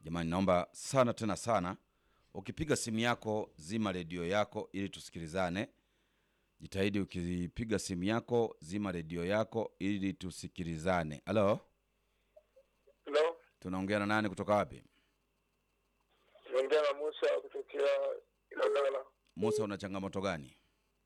Jamani, naomba sana tena sana, ukipiga simu yako zima redio yako ili tusikilizane. Jitahidi ukipiga simu yako zima redio yako ili tusikilizane. Halo, Hello, tunaongea na nani kutoka wapi? naongea na Musa kutokea Ilagala. Musa, una changamoto gani?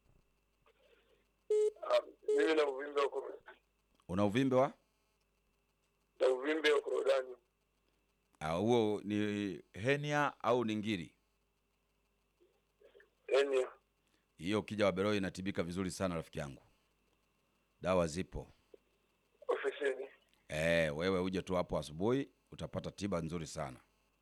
Ah, Mimi na uvimbe wa koro- Una uvimbe wa na uvimbe wa korodani. Ah, huo ni henia au ni ngiri? Yaani Hiyo ukija Waberoi inatibika vizuri sana rafiki yangu, dawa zipo. ofisini. Eh, wewe uje tu hapo asubuhi utapata tiba nzuri sana.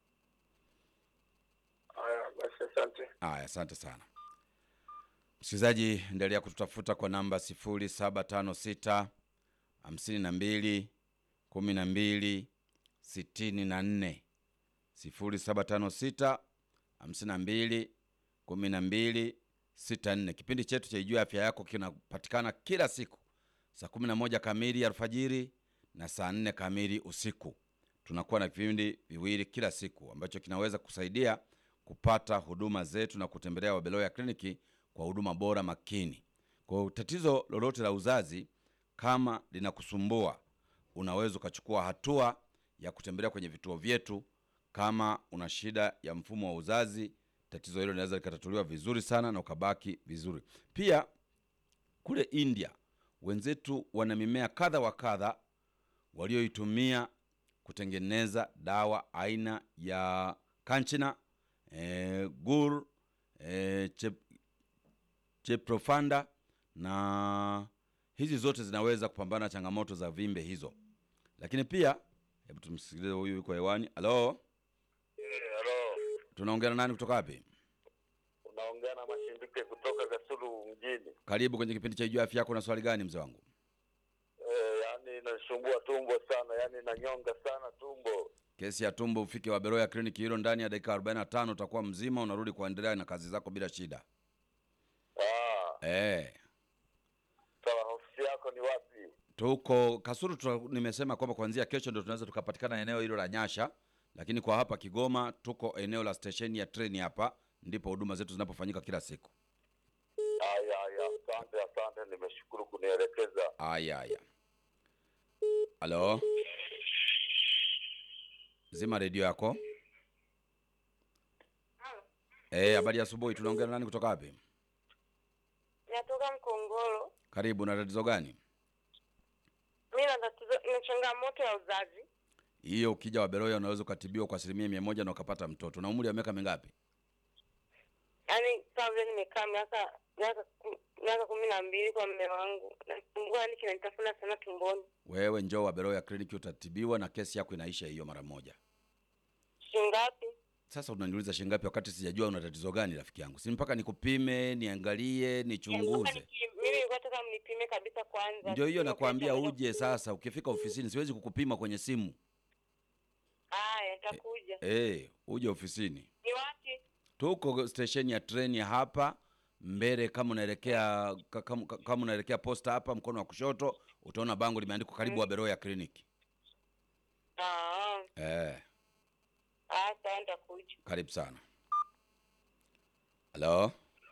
Haya, basi asante. Aya, asante sana msikilizaji, endelea kututafuta kwa namba sifuri saba tano sita hamsini na mbili kumi na mbili sitini na nne sifuri saba tano sita hamsini na mbili kumi na mbili sita nne. Kipindi chetu cha Ijue Afya Yako kinapatikana kila siku saa kumi na moja kamili alfajiri na saa nne kamili usiku. Tunakuwa na vipindi viwili kila siku ambacho kinaweza kusaidia kupata huduma zetu na kutembelea Wabeloya kliniki kwa huduma bora makini. Kwa tatizo lolote la uzazi kama linakusumbua, unaweza ukachukua hatua ya kutembelea kwenye vituo vyetu. Kama una shida ya mfumo wa uzazi, tatizo hilo linaweza likatatuliwa vizuri sana na ukabaki vizuri. Pia kule India wenzetu wana mimea kadha wa kadha walioitumia kutengeneza dawa aina ya kanchina e, gur e, chep, cheprofanda na hizi zote zinaweza kupambana na changamoto za vimbe hizo. Lakini pia hebu tumsikilize huyu yuko hewani. Halo, Halo, tunaongea na nani kutoka wapi? unaongea na Mashimbike kutoka Kasulu mjini. Karibu kwenye kipindi cha Ijue Afya Yako. Na swali gani mzee wangu? Eh, yaani inasumbua tumbo sana, yaani inanyonga sana tumbo. Kesi ya tumbo, ufike Waberoya kliniki hilo ndani ya dakika 45 utakuwa mzima, unarudi kuendelea na kazi zako bila shida. Ah, Eh, sawa. Ofisi yako ni wapi? tuko Kasulu tuta, nimesema kwamba kuanzia kesho ndio tunaweza tukapatikana eneo hilo la Nyasha, lakini kwa hapa Kigoma tuko eneo la stesheni ya treni hapa, ndipo huduma zetu zinapofanyika kila siku. Haya, haya, asante, asante, nimeshukuru kunielekeza. Aya, aya. Halo, zima redio yako. Eh, habari ya asubuhi. Tunaongea na nani kutoka wapi? Natoka Mkongoro. Karibu. Na tatizo gani Mi na tatizo na changamoto ya uzazi. hiyo? Ukija Waberoya unaweza ukatibiwa kwa asilimia mia moja na ukapata mtoto. Na umri wa miaka mingapi? Yaani kama vile nimekaa miaka miaka ku- miaka kumi na mbili kwa mme wangu, nasumbua, yani kinanitafuna sana tumboni. Wewe njoo Waberoya kliniki utatibiwa na kesi yako inaisha hiyo mara moja. Shingapi? Sasa unaniuliza shingapi wakati sijajua una tatizo gani, rafiki yangu? Si mpaka nikupime, niangalie, nichunguze. Mimi nilikuwa nataka mnipime kabisa kwanza. Ndio hiyo Ndio nakwambia kesho uje sasa. Ukifika ofisini, siwezi kukupima kwenye simu. Haya, nitakuja. Eh, uje ofisini. Ni wapi? Tuko stesheni ya treni ya hapa mbele, kama unaelekea ka- kama, kama unaelekea posta hapa mkono wa kushoto, utaona bango limeandikwa karibu Waberoya kliniki. Ah, Eh, ah, sawa, nitakuja. karibu sana. Halo,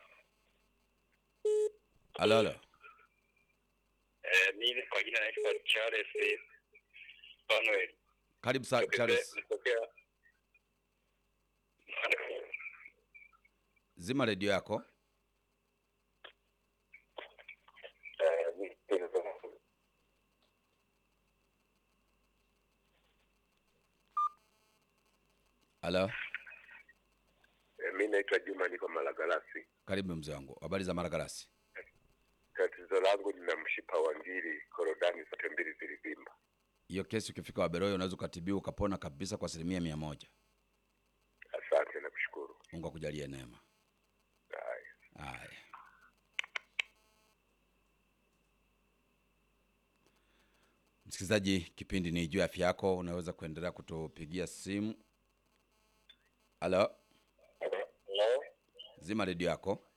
halo, halo. Eh, mimi kwa jina naitwa Charles Samuel. Karibu sa Charles, Nitokea zima redio yako. eh, Halo, mi naitwa Juma, niko Malagarasi. karibu mzee wangu. Habari za Maragarasi? Tatizo langu nina mshipa wa ngiri, korodani zote mbili zilivimba. Hiyo kesi ukifika Waberoya unaweza ukatibiwa ukapona kabisa kwa asilimia mia moja. Asante na kushukuru. Mungu akujalie neema. Haya. Haya, msikilizaji, kipindi ni juu ya afya yako. Unaweza kuendelea kutupigia simu. Halo, Hello? zima redio yako.